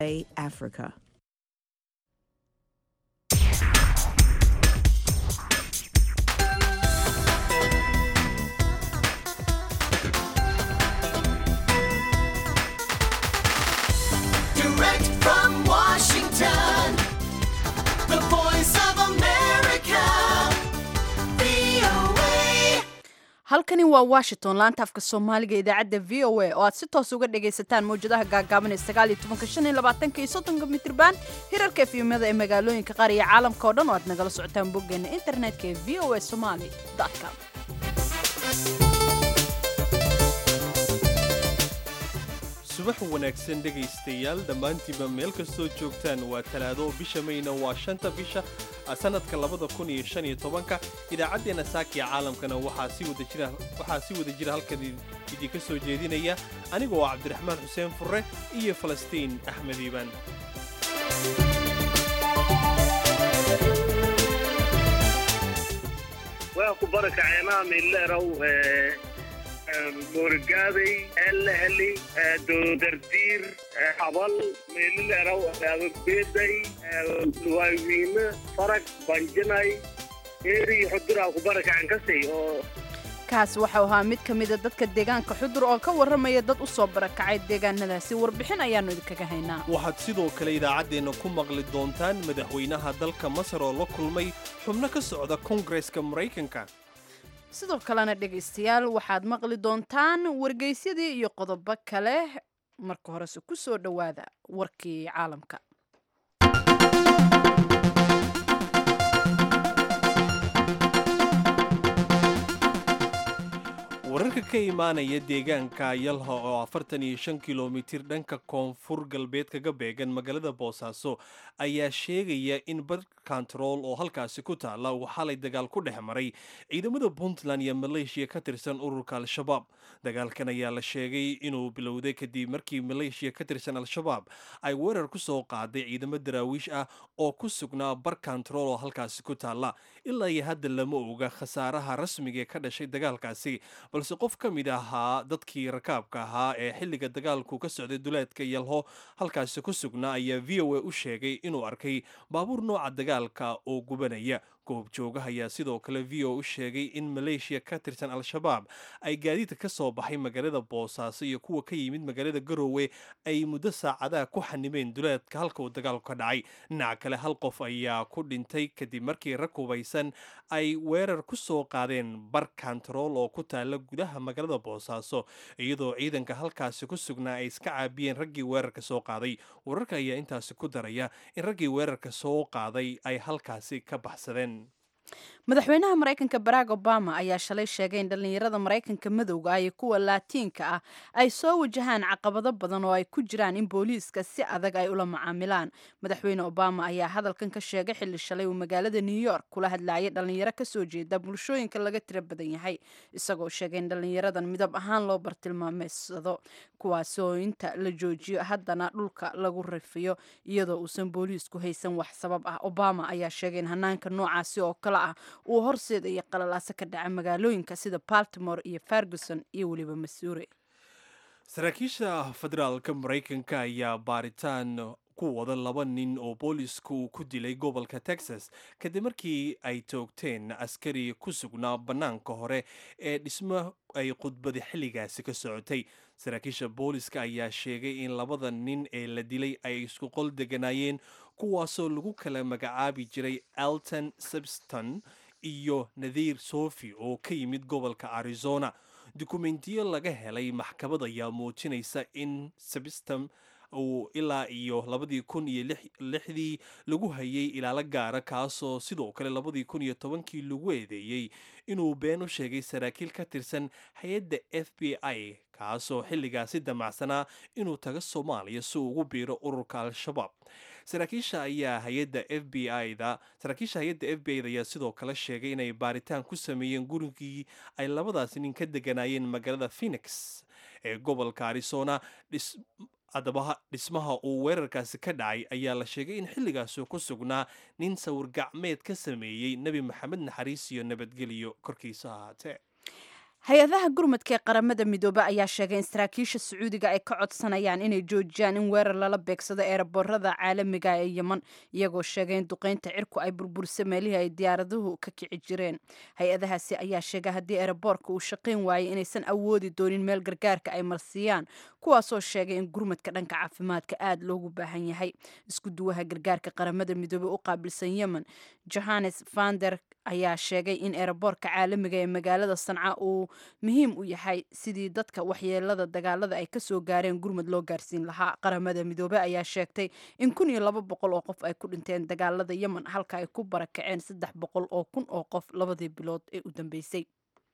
Africa. Direct from Washington, the voice of America, VOA. halkani waa washington laanta afka soomaaliga idaacadda v o a oo aad si toos uga dhagaysataan mawjadaha gaagaaban ee sagaal iyo tobanka shan iyo labaatanka iyo soddonka mitriban hirarka efyumyada ee magaalooyinka qaar iyo caalamka oo dhan oo aad nagala socotaan boggeena internetka ee v o a somali com subax wanaagsan dhegaystayaal dhammaantiinba meel kastoo joogtaan waa talaado bisha mayna waa shanta bisha sannadka labada kun iyo shan iyo tobanka idaacaddeenna saakiya caalamkana waxaa si wada jira waxaa si wada jira halkan idinka soo jeedinaya anigoo ah cabdiraxmaan xuseen furre iyo falastiin axmed iibaan waa ku barakaceenaa mileerow moorgaaday eleheli doodardiir abal mileerow beeday luwaawiine farag banjanay eeri xuduraa ku barakacen kasay oo kaas waxau ahaa mid ka mida dadka deegaanka xudur oo ka warramaya dad u soo barakacay deegaanadaasi warbixin ayaannu idinkaga haynaa waxaad sidoo kale idaacaddeenna ku maqli doontaan madaxweynaha dalka masar oo la kulmay xubno ka socda koongareska maraykanka sidoo kalena dhegaystayaal waxaad maqli doontaan wargeysyadii iyo qodobo kale marka horese ku soo dhowaada warkii caalamka wararka ka imaanaya deegaanka yalha oo afartan iyo shan kilomitir dhanka koonfur galbeed kaga beegan magaalada boosaaso ayaa sheegaya in bar kontarool oo halkaasi ku taalla uu xalay dagaal ku dhex maray ciidamada puntland iyo maleeshiya ka tirsan ururka al-shabaab dagaalkan ayaa la sheegay inuu bilowday kadib markii maleeshiya ka tirsan al-shabaab ay weerar ku soo qaaday ciidamo daraawiish ah oo ku sugnaa bar kontarool oo halkaasi ku taalla ilaa iyo hadda lama oga khasaaraha rasmiga ee ka dhashay dagaalkaasi balse qof ka mid ahaa dadkii rakaabka ahaa ee xilliga dagaalku ka socday duleedka yalho halkaasi ku sugnaa ayaa v o a u sheegay inuu arkay baabuur nooca dagaalka oo gubanaya goobjoogaha ayaa sidoo kale v o u sheegay in maleeshiya ka tirsan al-shabaab ay gaadiidka ka soo baxay magaalada boosaaso iyo kuwa ka yimid magaalada garoowe ay muddo saacadaha ku xanimeen duleedka halka uu dagaalku ka dhacay dhinaca kale hal qof ayaa ku dhintay kadib markii rag hubaysan ay weerar ku soo qaadeen bar kontarool oo ku taala gudaha magaalada boosaaso iyadoo ciidanka halkaasi ku sugnaa ay iska caabiyeen raggii weerarka soo qaaday wararka ayaa intaasi ku daraya in raggii weerarka soo qaaday ay halkaasi ka baxsadeen madaxweynaha maraykanka barack obama ayaa shalay sheegay in dhallinyarada maraykanka madowga ah iyo kuwa laatiinka ah ay soo wajahaan caqabado badan oo ay ku jiraan in booliiska si adag ay ula macaamilaan madaxweyne obama ayaa hadalkan ka sheegay xilli shalay uu magaalada new york kula hadlayay dhallinyaro kasoo jeeda bulshooyinka laga tiro badan yahay isagoo sheegay in dhallinyaradan midab ahaan loo bartilmaameysado kuwaasoo inta la joojiyo haddana dhulka lagu rifiyo iyadoo uusan booliisku haysan wax sabab ah obama ayaa sheegay in hanaanka noocaasi oo kale ah uu horseedaya qalalaase ka dhaca magaalooyinka sida baltimore iyo ferguson iyo weliba masuuri saraakiisha federaalka maraykanka ayaa baaritaan ku wada laba nin oo boolisku uu ku dilay gobolka texas kadib markii ay toogteen askari ku sugnaa bannaanka hore ee dhismo ay khudbada xilligaasi ka socotay saraakiisha booliska ayaa sheegay in labada nin ee la dilay ay isku qol deganaayeen kuwaasoo lagu kala magacaabi jiray alton subston iyo nadiir sofi oo ka yimid gobolka arizona dukumentiyo laga helay maxkamad ayaa muujinaysa in subston uu ilaa iyo labadii kun iyo lixdii lagu hayay ilaalo gaara kaasoo sidoo kale labadii kun iyo tobankii lagu eedeeyey inuu been u sheegay saraakiil ka tirsan hay-adda f b i kaasoo xilligaasi damacsanaa inuu taga soomaaliya si uu ugu biiro ururka al-shabaab saraakiisha ayaa hay-adda f b i da saraakiisha hay-adda f b i da ayaa sidoo kale sheegay inay baaritaan ku sameeyeen gurigii ay labadaasi nin ka deganaayeen magaalada phoenix ee gobolka arizona haddaba dhismaha uu weerarkaasi ka dhacay ayaa la sheegay in xilligaasuu ku sugnaa nin sawir gacmeed ka sameeyey nebi maxamed naxariis iyo nabadgelyo korkiisa ahaatee hay-adaha gurmadka ee qaramada midoobe ayaa sheegay in saraakiisha sacuudiga ay ka codsanayaan inay joojiyaan in weerar lala beegsado eeraboorada caalamiga ee yeman iyagoo sheegay in duqeynta cirku ay burburisa meelihii ay diyaaraduhu ka kici jireen hay-adahaasi ayaa sheegay haddii eeraboorka uu shaqayn waayay inaysan awoodi doonin meel gargaarka ay marsiiyaan kuwaasoo sheegay in gurmadka dhanka caafimaadka aada loogu baahan yahay isku duwaha gargaarka qaramada midoobe u qaabilsan yemen johannes vander ayaa sheegay in eeraboorka caalamiga ee magaalada sanca uu muhiim u yahay sidii dadka waxyeelada dagaalada ay kasoo gaareen gurmud loo gaarsiin lahaa qaramada midoobe ayaa sheegtay in kun iyo laba boqol oo qof ay ku dhinteen dagaalada yemen halka ay ku barakaceen saddex boqol oo kun oo qof labadii bilood ee u dambeysay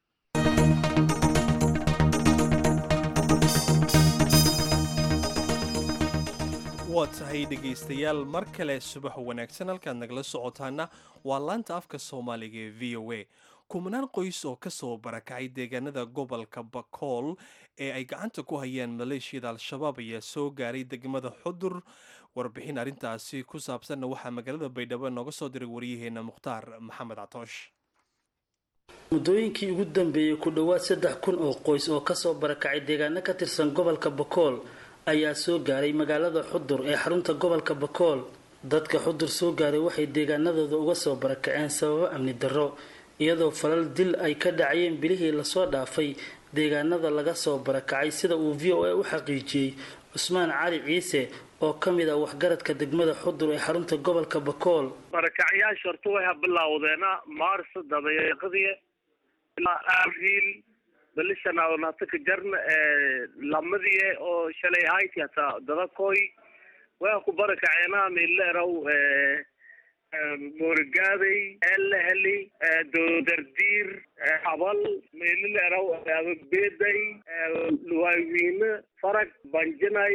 waa tahay dhegaystayaal mar kale subax wanaagsan halkaad nagala socotaana waa laanta afka soomaaliga ee v o a kumanaan qoys oo ka soo barakacay deegaanada gobolka bakool ee ay gacanta ku hayaan maleeshiyada al-shabaab ayaa soo gaaray degmada xudur warbixin arrintaasi ku saabsanna waxaa magaalada baydhabo nooga soo diray waryaheena mukhtaar maxamed catoosh muddooyinkii ugu dambeeyey ku dhowaad saddex kun oo qoys oo kasoo barakacay deegaano ka tirsan gobolka bakool ayaa soo gaaray magaalada xudur ee xarunta gobolka bakool dadka xudur soo gaaray waxay deegaanadooda uga soo barakaceen sababo amni darro iyadoo falal dil ay ka dhacayeen bilihii lasoo dhaafay deegaanada laga soo barakacay sida uu v o a u xaqiijiyey cusmaan cali ciise oo ka mid ah waxgaradka degmada xudur ee xarunta gobolka bakool barakacyaasha horta way habilowdeena maarso dabayaaqadii ilaa abriil balishanaadon hata ka jarna lamadii oo shalay hayti hataa dadakoy way ku barakaceena mileerow moorigaaday eleheli doodardiir habal mileerow beeday luwaawiine farag banjanay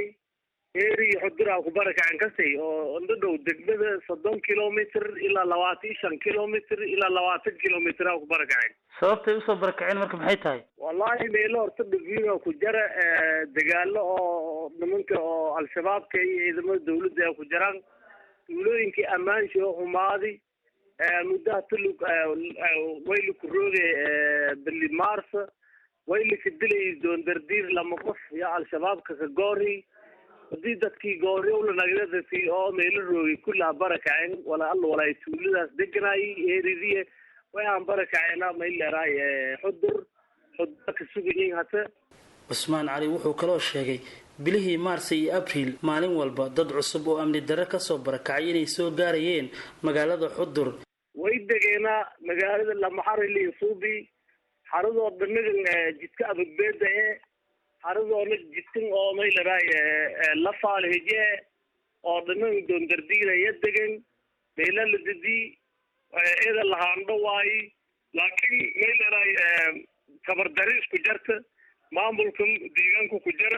eri xuduraa ku barakacen kasay oo ndadhow degmada soddon kilomitr ilaa labaatan iyo shan kilomitr ilaa labaatan kilomitr a ku barakacen sababtay usoo barakaceen marka maxay tahay wallahi meelo horta dhaviino ku jara dagaalo oo nimanka oo al-shabaabka iyo ciidamada dawladda ay ku jiraan tuulooyinkii ammaansha oo xumaadi muddaha tulug wayliku rooge bili maarsa waylika dilay doondardiir lama qof iyo al-shabaabka ka goori hadii dadkii gooriyowla nagdadasi oo meelo roogay kullaha barakaceen wala alla walaay tuuladaas deganay eeridiye way aan barakaceena mayleeraay xudur xudur ka sugayin hata cusmaan cali wuxuu kaloo sheegay bilihii maarsa iyo abriil maalin walba dad cusub oo amni darre kasoo barakacay inay soo gaarayeen magaalada xudur way degeena magaalada lamaxarili suubi xaradoo dhanagan jidka abagbeeda ee xaradoona jidkan oo mayleraay lafaaleheje oo dhanan doondardiinaya degan meela la dadi eda lahaandho waayi laakiin mayleraay tabardari isku jarta maamulka deegaanka ku jira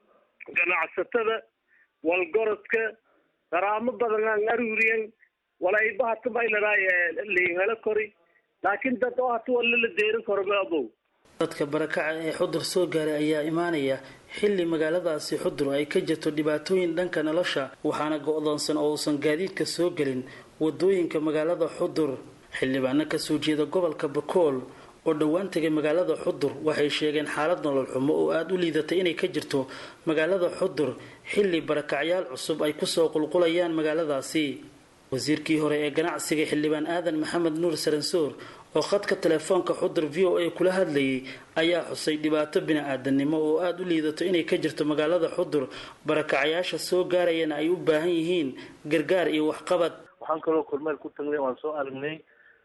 ganacsatada walgorodka daraamo badan aan aruriyan walayba hata mayleraay liinhelo kori laakiin dad oo hata walla la deerin karo maabow dadka barakaca ee xudur soo gaaray ayaa imaanaya xilli magaaladaasi xudur ay ka jirto dhibaatooyin dhanka nolosha waxaana go-doonsan oo uusan gaadiidka soo gelin wadooyinka magaalada xudur xildhibaano kasoo jeeda gobolka bakool oo dhowaan tegay magaalada xudur waxay sheegeen xaalad nolol xumo oo aada u liidatay inay ka jirto magaalada xudur xilli barakacyaal cusub ay kusoo qulqulayaan magaaladaasi wasiirkii hore ee ganacsiga xildhibaan aadan maxamed nuur saransoor oo khadka telefoonka xudur v o a kula hadlayay ayaa xusay dhibaato bini-aadanimo oo aada u liidato inay ka jirto magaalada xudur barakacayaasha soo gaarayana ay u baahan yihiin gargaar iyo waxqabad waxaan kaloo kormeel ku tagnay waan soo aragnay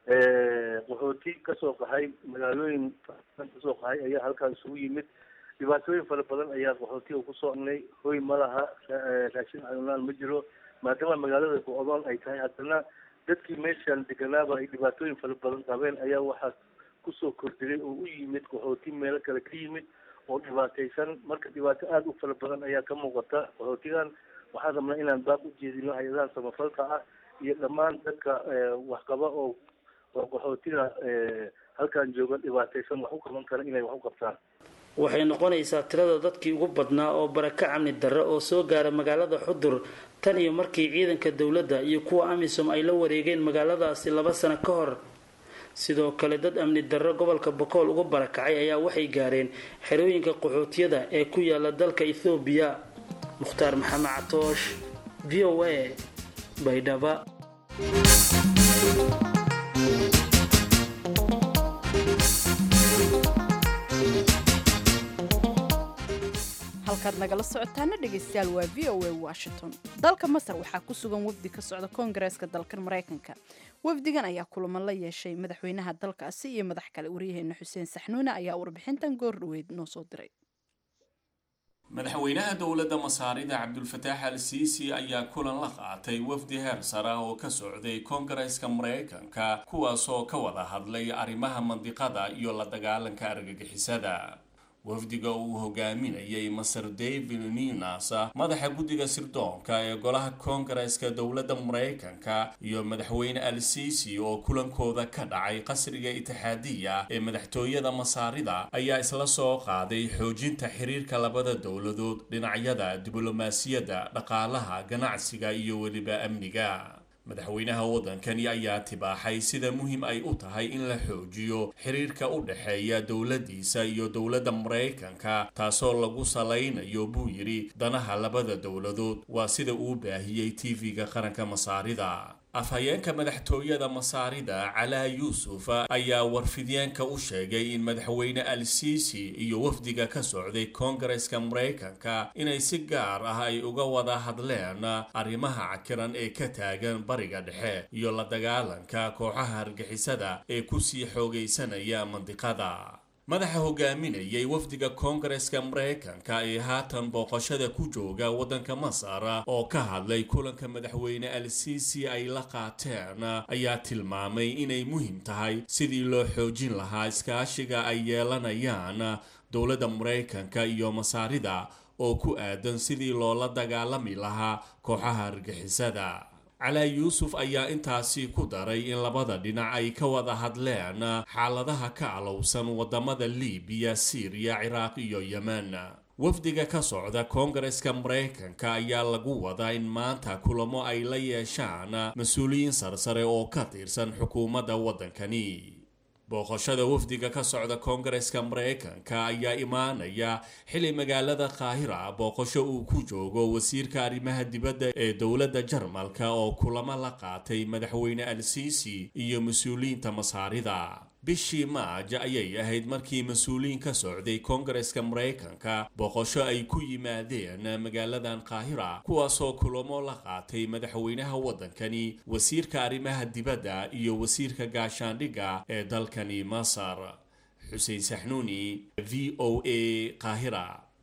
qaxooti kasoo qaxay magaalooyin kasoo qaxay ayaa halkaan isugu yimid dhibaatooyin fara badan ayaa qaxootiga kusoo aragnay hoy ma laha raashin cunaan ma jiro maadaama magaalada go-doon ay tahay haddana dadkii meeshaan deganaaba ay dhibaatooyin fara badan qabeen ayaa waxaa kusoo kordhigay oo u yimid qaxooti meelo kale ka yimid oo dhibaataysan marka dhibaato aada u fara badan ayaa ka muuqata qaxootigan waxaan rabnaa inaan baab u jeedino hay-adaha samafalka ah iyo dhammaan dadka waxqaba oo oo qaxootiga halkaan jooga dhibaataysan wax u qaban kara inay wax u qabtaan waxay noqonaysaa tirada dadkii ugu badnaa oo baraka camni darre oo soo gaara magaalada xudur tan iyo markii ciidanka dowladda iyo kuwa amisom ay la wareegeen magaaladaasi laba sano ka hor sidoo kale dad amni darro gobolka bokool uga barakacay ayaa waxay gaareen xerooyinka qaxootiyada ee ku yaala dalka ethoobiya mukhtaar maxamed catoosh v o a baydhaba halkaad nagala socotaana dhegaystayaal waa v o a washington dalka masar waxaa ku sugan wafdi ka socda koongareeska dalkan maraykanka wafdigan ayaa kulamo la yeeshay madaxweynaha dalkaasi iyo madax kale waryaheena xuseen saxnuune ayaa warbixintan goor dhaweyd noo soo diray madaxweynaha dowladda masaarida cabdulfataax al siisi ayaa kulan la qaatay wafdi heer sare oo ka socday koongareeska maraykanka kuwaasoo ka wada hadlay arrimaha mandiqada iyo la dagaalanka argagixisada wafdiga uu hogaaminayay masar david ninas madaxa guddiga sirdoonka ee golaha koongareeska dowladda maraykanka iyo madaxweyne al siisi oo kulankooda ka dhacay qasriga itixaadiya ee madaxtooyada masaarida ayaa isla soo qaaday xoojinta xiriirka labada dowladood dhinacyada diblomaasiyadda dhaqaalaha ganacsiga iyo weliba amniga madaxweynaha waddankani ayaa tibaaxay sida muhiim ay u tahay in la xoojiyo xiriirka u dhexeeya dowladdiisa iyo dowladda maraykanka taasoo lagu salaynayo buu yidhi danaha labada dowladood waa sida uu baahiyey tv-ga qaranka masaarida afhayeenka madaxtooyada masaarida calaa yuusuf ayaa warfidyaanka u sheegay in madaxweyne al siisi iyo wafdiga ka socday koongareeska maraykanka inay si gaar ah ay uga wada hadleen arrimaha cakiran ee ka taagan bariga dhexe iyo la dagaalanka kooxaha argixisada ee kusii xoogaysanaya mandiqada madaxa hogaaminayay wafdiga koongareeska maraykanka ee haatan booqashada ku jooga waddanka masar oo ka hadlay kulanka madaxweyne al siisi ay la qaateen ayaa tilmaamay inay muhiim tahay sidii loo xoojin lahaa iskaashiga ay yeelanayaan dowladda maraykanka iyo masaarida oo ku aadan sidii loola dagaalami lahaa kooxaha argixisada calaa yuusuf ayaa intaasi ku daray in labada dhinac ay ka wada hadleen xaaladaha ka alowsan wadamada libiya siiriya ciraaq iyo yemen wafdiga ka socda koongareeska maraykanka ayaa lagu wadaa in maanta kulamo ay la yeeshaan mas-uuliyiin sarsare oo ka tirsan xukuumadda waddankani booqashada wafdiga ka socda koongareeska maraykanka ayaa imaanaya xili magaalada qaahira booqasho uu ku joogo wasiirka arrimaha dibadda ee dowladda jarmalka oo kulamo la qaatay madaxweyne al siisi iyo mas-uuliyiinta masaarida bishii maaj ayay ahayd markii mas-uuliyiin ka socday koongareeska maraykanka booqasho ay ku yimaadeen magaaladan qaahira kuwaasoo kulamo la qaatay madaxweynaha waddankani wasiirka arrimaha dibadda iyo wasiirka gaashaandhigga ee dalkani masar xuseen saxnuuni v o a qaahira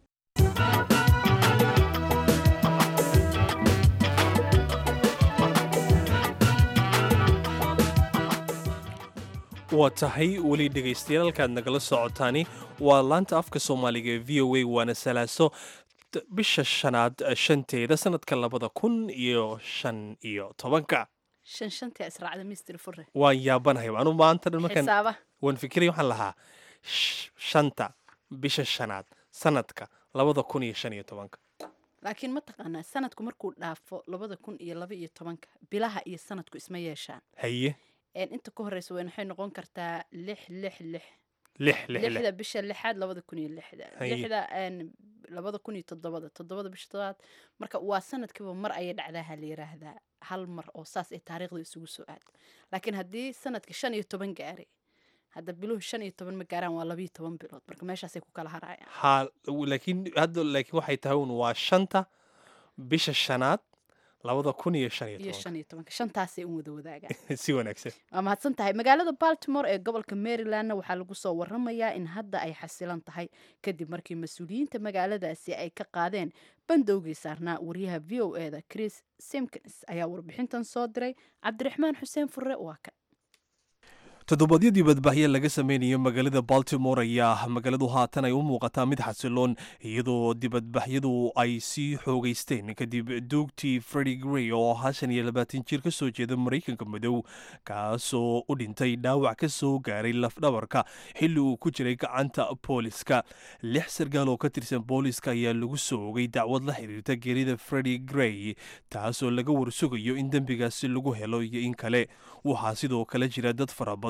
waa tahay weli dhegaystayaal halkaad nagala socotaani waa laanta afka soomaaliga ee v o a waana salaaso bisha shanaad shanteeda sanadka labada kun iyo shan iyo tobanka shan shantii israacda mister fure waan yaabanahay anu maanta dhan markaan xisaaba waan fikiraya waxaan lahaa sh- shanta bisha shanaad sanadka labada kun iyo shan iyo tobanka laakiin ma taqaanaa sanadku markuu dhaafo labada kun iyo laba iyo tobanka bilaha iyo sanadku isma yeeshaan haye Een, inta ka horeysa weyn waxay noqon kartaa lix lix lix lix lix lix lixda bisha lixaad labada kun iyo lixda Haye. lixda een, labada kun iyo toddobada toddobada bisha toddobaad marka waa sanadkiiba mar ayay dhacdaaha la yiraahdaa hal mar oo saas ay taariikhda isugu soo aado laakiin haddii sanadka shan iyo toban gaaray hadda biluhu shan iyo toban ma gaaraan waa labiyo toban bilood marka meeshaasay ku kala harayaan ha laakiin hadda laakiin waxay tahay un waa shanta bisha shanaad labada kun iyo shan iyo iyo tobanka shan iyo tobanka shantaasay un wada wadaagaan si wanaagsan waa mahadsan tahay magaalada baltimore ee gobolka marylandna waxaa lagu soo waramayaa in hadda ay xasilan tahay kadib markii mas-uuliyiinta magaaladaasi ay ka qaadeen bandowgii saarnaa wariyaha v o e da chris simkins ayaa warbixintan soo diray cabdiraxmaan xuseen furre waa kan toddobaadyadii badbaahye laga sameynayo magaalada baltimore ayaa magaaladu haatan ay u muuqataa mid xasiloon iyadoo dibadbaxyadu ay sii xoogeysteen kadib duugtii fredi grey oo ahaa shan iyo labaatan jir ka soo jeeda maraykanka madow kaasoo u dhintay dhaawac ka soo gaaray lafdhabarka xilli uu ku jiray gacanta booliska lix sargaal oo ka tirsan booliska ayaa lagu soo ogay dacwad la xiriirta geerida fredi grey taasoo laga warsugayo in dembigaasi lagu helo iyo in kale waxaa sidoo kale jira dad fara badan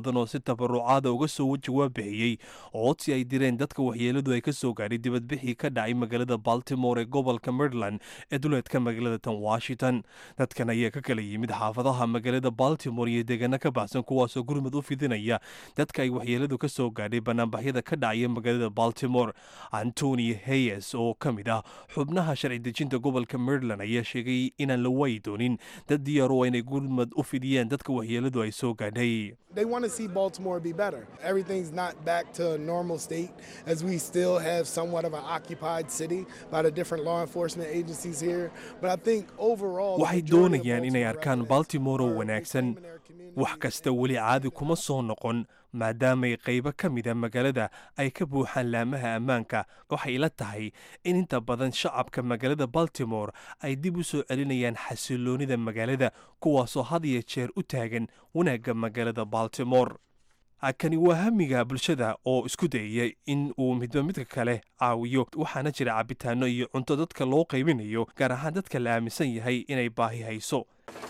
badan oo si tabarucaada uga soo jawaab bixiyey codsi ay direen dadka waxyeeladu ay ka soo gaadhay dibadbixii ka dhacay magaalada baltimore ee gobolka maryland ee duleedka magaalada tan washington dadkan ayaa ka kala yimid xaafadaha magaalada baltimore iyo deegaano ka baxsan kuwaasoo gurmud u fidinaya dadka ay waxyeeladu ka soo gaadhay banaanbaxyada ka dhacaya magaalada baltimore antony hayes oo ka mid ah xubnaha sharci dejinta gobolka maryland ayaa sheegay inaan la waayi doonin dad diyaar u ah inay gurmud u fidiyaan dadka waxyeeladu ay soo gaadhay They want to see Baltimore be better. Everything's not back to a normal state as we still have somewhat of an occupied city by the different law enforcement agencies here. But I think overall, the waxay majority of doonayaan inay Baltimore arkaan residents baltimore oo are wanaagsan reclaiming their communities wax kasta weli caadi kuma soo noqon maadaamay qaybo ka mida magaalada ay ka buuxaan laamaha ammaanka waxay ila tahay in inta badan shacabka magaalada baltimore ay dib u soo celinayaan xasiloonida magaalada kuwaasoo had iyo jeer u taagan wanaagga magaalada baltimore kani waa hamiga bulshada oo isku dayaya in uu midba midka kale caawiyo waxaana jira cabitaano iyo cunto dadka loo qaybinayo gaar ahaan dadka la aaminsan yahay inay baahi hayso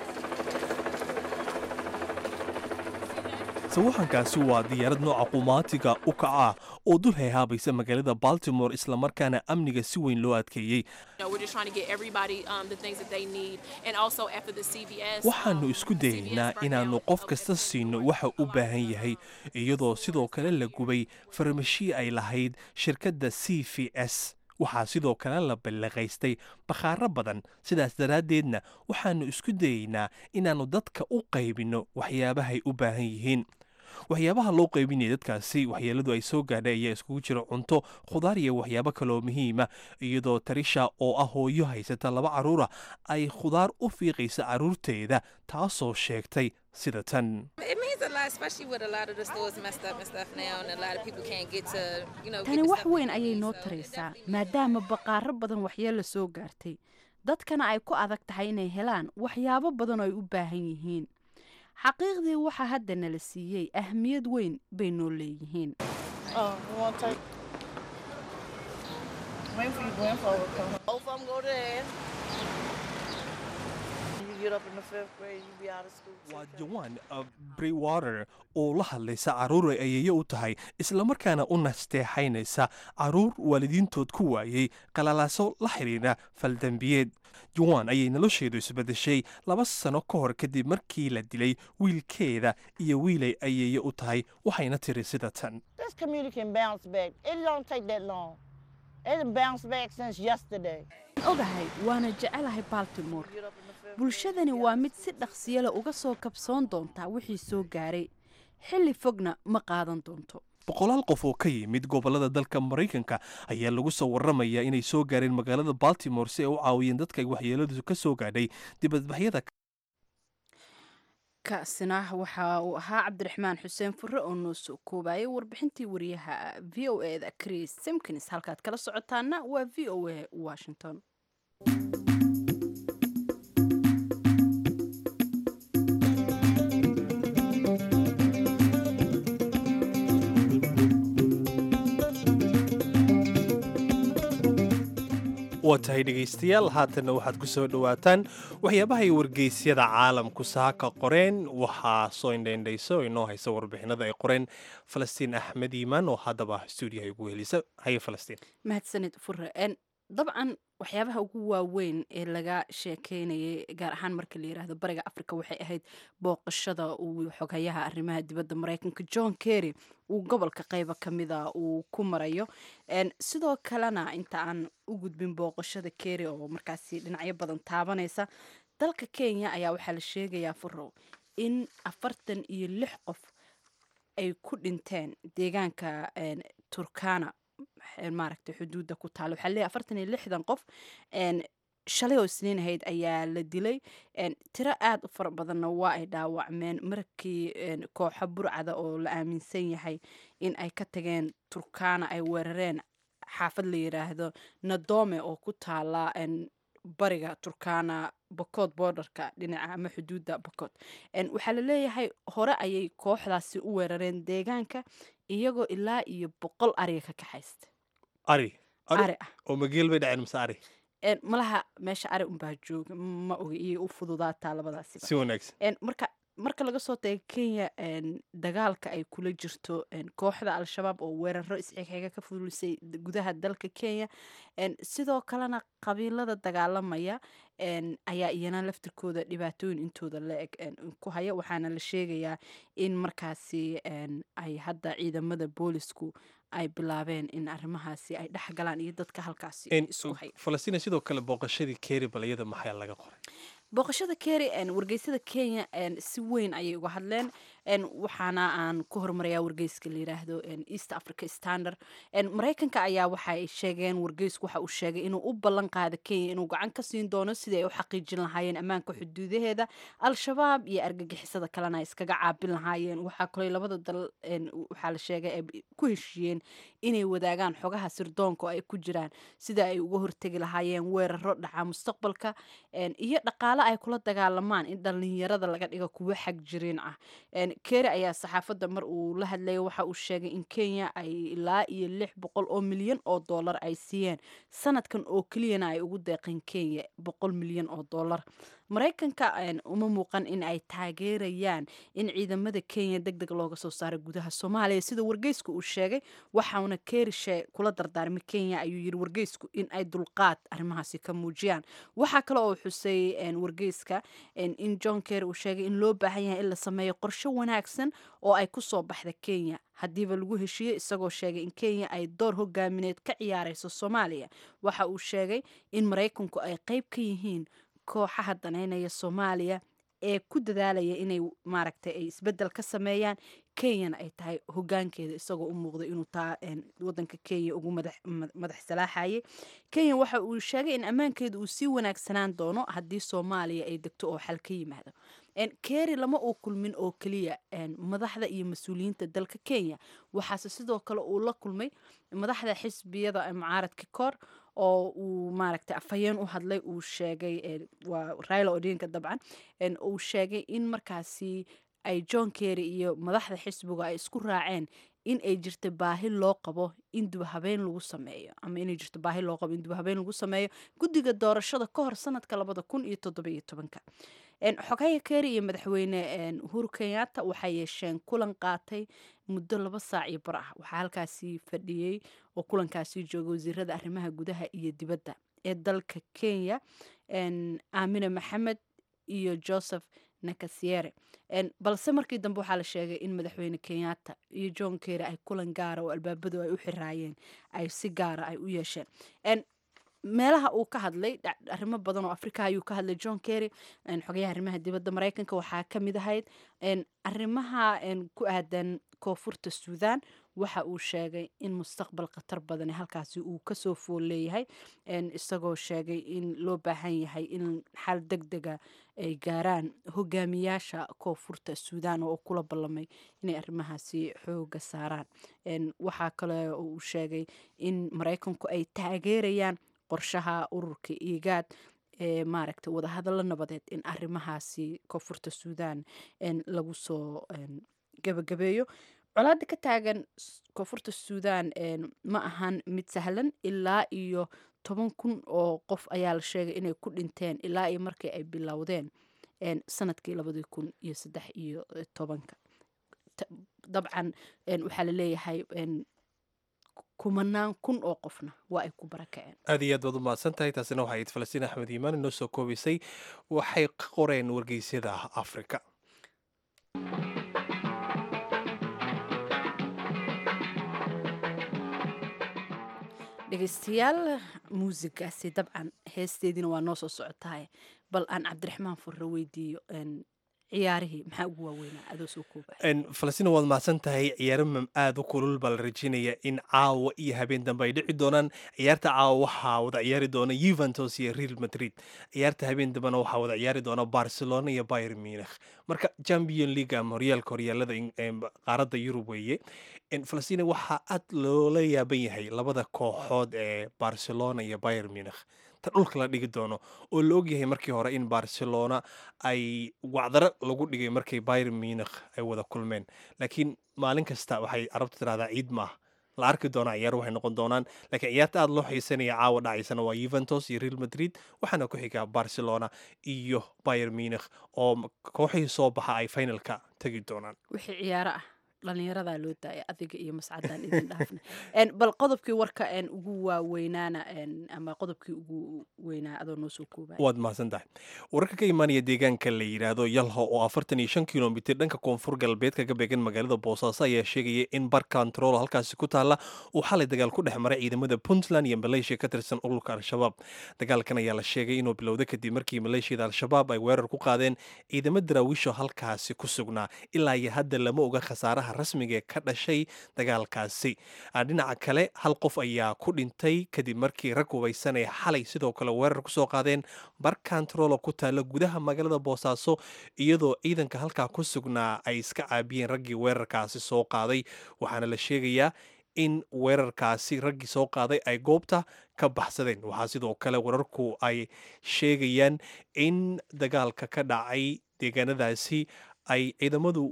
sawaxankaasi waa diyaarad nooca qumaatiga u kaca oo dul hayhaabaysa magaalada baltimore islamarkaana amniga si weyn loo adkeeyey You know, we're just trying to get everybody um, the things that they need, and also after the CVS. waxaannu um, isku dayaynaa CVS inaannu burnt down, qof kasta okay, siino so waxa u it's baahan yahay iyadoo sidoo kale la gubay farmashii ay lahayd shirkadda c v s waxaa sidoo kale la ballaqaystay bakhaaro badan sidaas daraaddeedna waxaannu isku dayaynaa inaannu dadka u qaybinno waxyaabahay u baahan yihiin waxyaabaha loo qaybinaya dadkaasi waxyeeladu ay soo gaadhay ayaa iskugu jira cunto khudaar iyo waxyaabo kaloo muhiima iyadoo tarisha oo ah hooyo haysata laba carruura ay khudaar u fiiqaysa carruurteeda taasoo sheegtay sida tan It means a lot, especially with a lot of the stores messed up and stuff now, and a lot of people can't get to, you know, tani get the wax stuff they weyn ayay need, noo so it taraysaa definitely maadaama baqaaro badan waxyeelo soo gaartay dadkana ay ku adag tahay inay helaan waxyaabo badan oo ay u baahan yihiin xaqiiqdii waxa hadda nala siiyey ahmiyad weyn bay noo leeyihiin Wait for you going forward. Come home. Both of them go there. You get up in the fifth grade, you be out of school. waa jawan brewater oo la hadlaysa carruur ay ayeeyo u tahay islamarkaana u nasteexaynaysa carruur waalidiintood ku waayey qalalaaso la xidhiidha faldembiyeed jawan ayay nolosheedu isbedeshay laba sano ka hor kadib markii la dilay wiilkeeda iyo wiilay ayeeyo u tahay waxayna tiri sida tan This community can bounce back. It don't take that long. It done bounced back since yesterday. ogahay waana jecelahay baltimore bulshadani waa mid si dhaqsiyale uga soo kabsoon doonta wixii soo gaaray xilli fogna ma qaadan doonto boqolaal qof oo ka yimid gobolada dalka maraykanka ayaa lagu soo waramayaa inay soo gaareen magaalada baltimore si ay u caawiyeen dadka ay waxyeeladu ka soo gaadhay dibadbaxyada kaasina waxa uu ahaa cabdiraxmaan xuseen fure oo noo soo koobayay warbixintii wariyaha v o e da chris simkins halkaad kala socotaana waa v o a washington waa tahay dhegaystayaal haatanna waxaad ku soo dhowaataan waxyaabahay wargeysyada caalamku saaka qoreen waxaa soo indhaindhayso oo inoo haysa warbixinada ay qoreen falastiin axmed iimaan oo haddaba stuudiyaha ugu helisa haye falastiin mahadsanid fure En, dabcan waxyaabaha ugu waaweyn ee laga sheekeynayay gaar ahaan marka la yiraahdo bariga africa waxay ahayd booqashada uu xogayaha arrimaha dibadda mareykanka john kerry uu gobolka qeyba ka mida uu ku marayo En, sidoo kalena inta aan u gudbin booqashada kerry oo markaasi dhinacyo badan taabanaysa dalka kenya ayaa waxaa la sheegayaa furow in afartan iyo lix qof ay ku dhinteen deegaanka en, turkana een, maaragtay xuduudda ku taalo waxaa leeyahay afartan iyo lixdan qof een, shalay oo isniin ahayd ayaa la dilay een, tiro aada u fara badanna waa ay dhaawacmeen markii een, kooxo burcada oo la aaminsan yahay in ay ka tageen turkana ay weerareen xaafad la yiraahdo nadome oo ku taala een, bariga turkana bokod borderka dhinaca ama xuduudda bokod En, waxaa la leeyahay hore ayay kooxdaasi u weerareen deegaanka iyagoo ilaa iyo boqol ariga ka kaxaysta ari ari ah oo mageel bay dhaceen mase ari En, malaha meesha ari unbaa jooga ma oga iyay u fududaataa labadaasiba si wanaagsan En, marka marka laga soo tago kenya een, dagaalka ay kula jirto een, kooxda al-shabaab oo weeraro isxixiga ka fulisay d- gudaha dalka kenya een, sidoo kalena qabiilada dagaalamaya een, ayaa iyana laftirkooda dhibaatooyin intooda la eg een, ku haya waxaana la sheegayaa in markaasi een, ay hadda ciidamada boolisku ay bilaabeen in arrimahaasi ay dhex galaan iyo dadka halkaasi En, isku haya falastiin sidoo kale booqashadii keeri balayada maxaa laga qoray booqashada keri een, wargeysada kenya een, si weyn ayay uga hadleen een, waxaana aan ku hormarayaa wargeyska la yiraahdo een, east africa standard een, maraykanka ayaa waxay sheegeen wargeysku waxa uu sheegay inuu u ballan qaada kenya inuu gacan ka siin doono sidii ay u xaqiijin lahaayeen ammaanka xuduudaheeda al-shabaab iyo argagixisada kalena ay iskaga caabin lahaayeen waxaa kaloo labada dal een, waxaa la sheegay ay ku heshiiyeen inay wadaagaan xogaha sirdoonka oo ay ku jiraan sida ay uga hortegi lahaayeen weeraro dhaca mustaqbalka een, iyo dhaqaale ay kula dagaalamaan in dhalinyarada laga dhigo kuwo xag jiriin ah een, keri ayaa saxaafadda mar uu la hadlayay waxa uu sheegay in kenya ay ilaa iyo lix boqol oo milyan oo dollar ay siiyeen sanadkan oo keliyana ay ugu deeqeen kenya boqol milyan oo dollar maraykanka een, uma muuqan in ay taageerayaan in ciidamada kenya deg deg looga soo saaro gudaha soomaaliya sida wargeysku uu sheegay waxauna kerishe kula dardaarmay kenya ayuu yiri wargeysku in ay dulqaad arrimahaasi ka muujiyaan waxaa kale oo xusay een, wargeyska een, in john kerry uu sheegay in loo baahan yahay in la sameeyo qorshe wanaagsan oo ay kusoo baxda kenya haddiiba lagu heshiiyey isagoo sheegay in kenya ay door hogaamineed ka ciyaareyso soomaaliya waxa uu sheegay in maraykanku ay qeyb ka yihiin kooxaha daneynaya soomaaliya ee ku dadaalaya inay maaragtay ay isbedel ka sameeyaan kenyana ay tahay hogaankeeda isagoo u muuqday inuu taa een, wadanka kenya ugu madax ma- madax salaaxayay kenya waxa uu sheegay in ammaankeeda uu sii wanaagsanaan doono haddii soomaaliya ay degto oo xal ka yimaado een, keri lama uu kulmin oo keliya een, madaxda iyo mas-uuliyiinta dalka kenya waxaase sidoo kale uu la kulmay madaxda xisbiyada ee mucaaradka kor oo uu maaragtay afhayeen u hadlay uu sheegay een, waa raila odinka dabcan een, uu sheegay in markaasi ay john kerry iyo madaxda xisbiga ay isku raaceen in ay jirto baahi loo qabo in dibhabeen lagu sameeyo ama inay jirto baahi loo qabo in dibhabeen lagu sameeyo guddiga doorashada ka hor sanadka labada kun iyo toddobiyo tobanka een, xogaya kerry iyo madaxweyne een, uhuru kenyatta waxay yeesheen kulan qaatay muddo laba saac iyo bar ah waxaa halkaasi fadhiyey oo kulankaasi jooga wasiirada arrimaha gudaha iyo dibadda ee dalka kenya een, aamine maxamed iyo joseph nakasiere een, balse markii dambe waxaa la sheegay in madaxweyne kenyatta iyo john kerry ay kulan gaara oo albaabadu ay u xiraayeen ay si gaara ay u yeesheen een, meelaha uu ka hadlay dhac- arrimo badan oo afrika ayuu ka hadlay john kerry een, xogayaha arrimaha dibadda maraykanka waxaa ka mid ahayd een, arrimaha een, ku aadan koonfurta suudaan waxa uu sheegay in mustaqbal khatar badani halkaasi uu kasoo fool leeyahay een, isagoo sheegay in loo baahan yahay in xal deg dega ay gaaraan hogaamiyaasha koonfurta suudaan oo kula ballamay inay arrimahaasi xooga saaraan een, waxaa kale oo uu sheegay in maraykanku ay taageerayaan qorshaha ururka igaad ee maaragtay wadahadallo nabadeed in arrimahaasi koonfurta suudaan een, lagu soo een, gabagabeeyo colaada ka taagan s- koonfurta suudaan een, ma ahan mid sahlan ilaa iyo toban kun oo qof ayaa la sheegay inay ku dhinteen ilaa iyo markii ay bilowdeen een, sanadkii labadii kun iyo saddex iyo eh, tobanka Ta- dabcan een, waxaa la leeyahay een, kumanaan kun oo qofna waa ay ku barakaceen aad iyo aad baad u mahadsan tahay taasina waxay ahayd falastiin axmed iimaan inoo soo koobaysay waxay ka qoreen wargeysyada afrika dhegeystayaal muusigaasi dabcan heesteediina waa noo soo socotahay bal aan cabdiraxmaan furre weydiiyo een, ciyaarihii maxaa ugu waaweynaa adoo soo kooba En, falastiin waad mahadsan tahay ciyaaro mam aad u kulul baa la rajeynaya in caawa iyo habeen dambe ay dhici doonaan ciyaarta caawa waxaa wada ciyaari doona yuventus iyo real madrid ciyaarta habeen dambena waxaa wada ciyaari doona barcelona iyo bayr munich marka champion league ama horyaalka horyaalada in- em, qaaradda yurub weeye En, falastiin waxaa aad loola yaaban yahay labada kooxood ee barcelona iyo bayr munich ta dhulka la dhigi doono oo la ogyahay markii hore in barcelona ay wacdaro lagu dhigay markay bayr munich ay wada kulmeen laakiin maalin kasta waxay carabtu tirahdaa ciid maaha la arki doona ciyaar waxay noqon doonaan laakiin ciyaarta aada loo xiisanaya caawa dhacaysana waa yuventus iyo real madrid waxaana ku xiga barcelona iyo bayer munich oo kooxihii soo baxa ay finalka tegi doonaan wixii ciyaaro ah dhalinyaradaa loo daaya adiga iyo mascadaan idin dhaafna bal qodobkii warka ugu waaweynaana ama qodobkii ugu weynaa adoo noo soo koobaya waad mahadsan tahay wararka ka imaanaya deegaanka la yidhaahdo yalho oo afartan iyo shan kilomitir dhanka koonfur galbeed kaga beegan magaalada boosaaso ayaa sheegaya in bar control halkaasi ku taalla uu xalay dagaal ku dhex maray ciidamada puntland iyo maleeshiya ka tirsan ururka al-shabaab dagaalkan ayaa la sheegay inuu bilowday kadib markii maleeshiyada al-shabaab ay weerar ku qaadeen ciidamo daraawiisho halkaasi ku sugnaa ilaa iyo hadda lama oga khasaaraha rasmiga ee ka dhashay dagaalkaasi dhinaca kale hal qof ayaa ku dhintay kadib markii rag hubaysan ay xalay sidoo kale weerar kusoo qaadeen bar controlo ku taalla gudaha magaalada boosaaso iyadoo ciidanka halkaa ku sugnaa ay iska caabiyeen raggii weerarkaasi soo qaaday waxaana la sheegayaa in weerarkaasi raggii soo qaaday ay goobta ka baxsadeen waxaa sidoo kale wararku ay sheegayaan in dagaalka ka dhacay deegaanadaasi ay ciidamadu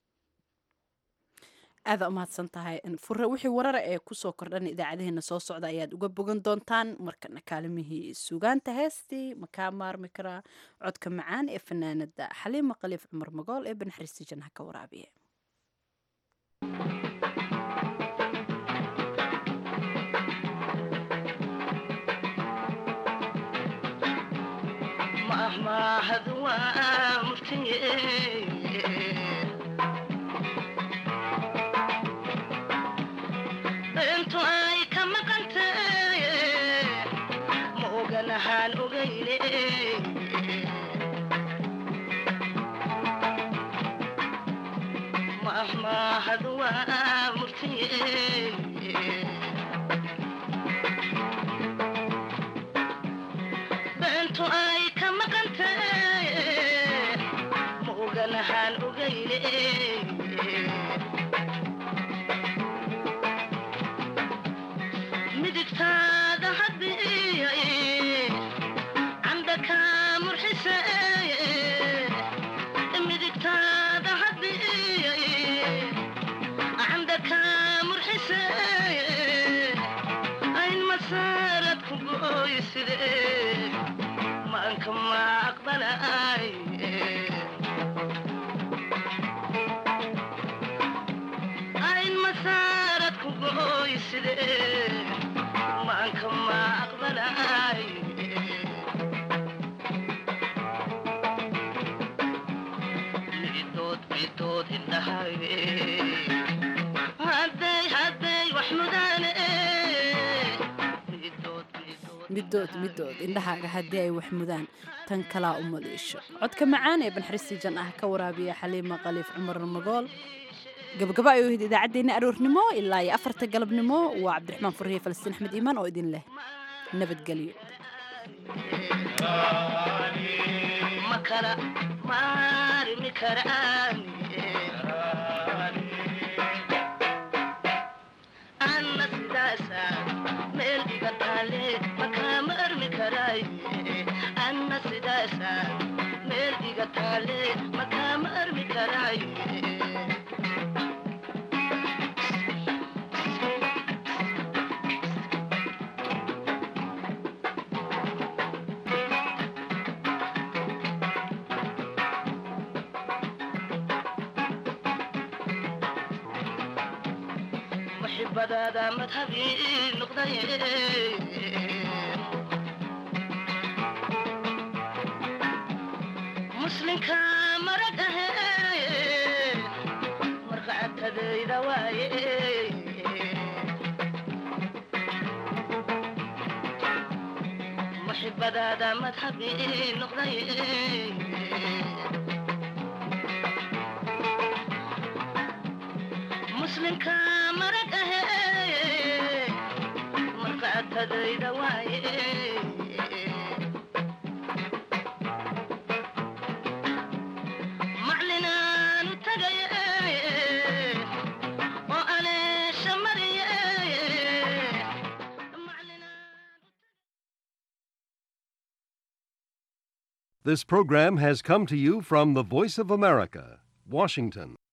aada umahadsan tahay fure wixii warara ee kusoo kordhan idaacadaheena soo socda ayaad uga bogan doontaan markana kaalimihii sugaanta heestii makaa maarmi karaa codka macaan ee fanaanada xaliima khaliif cumar magool ee banaxariista janha ka waraabiye intu ay ka maqantay ma oganahaan ogayne mahmahad waa murtiye intu ay ka maqantay ma oganahaan ogayne midigtaada haddii candaka murxise midigtaada haddii candaka murxise ayn masarad ku gooyside maanka ma aqbalay ayn masarad ku gooyside maanka ma aqbalay midood midood indhahayge hadday hadday wax mudaane midood midood indhahaaga haddii ay wax mudaan tan kalaa u maliisho codka macaan ee banxariistii jan ah ka waraabiya xaliima khaliif cumar magool gabagaba ay ahayd idaacaddeenna aroornimo ilaa iyo afarta galabnimo waa cabdiraxmaan furriye falastiin axmed iimaan oo idin leh nabadgelyo makala maarmi karaan anna sidaasa meel iga taale makaama armi karaay anna sidaasa meel iga taale makaama armi karaay maxibadaada madhabii noqday muslinka marag ahe marqacatadayda waaye maxibadaada madhabii noqday muslinka marag ahe marqacatadayda waaye maclinaanu tagaye oo aleesha mariye This program has come to you from the Voice of America, Washington.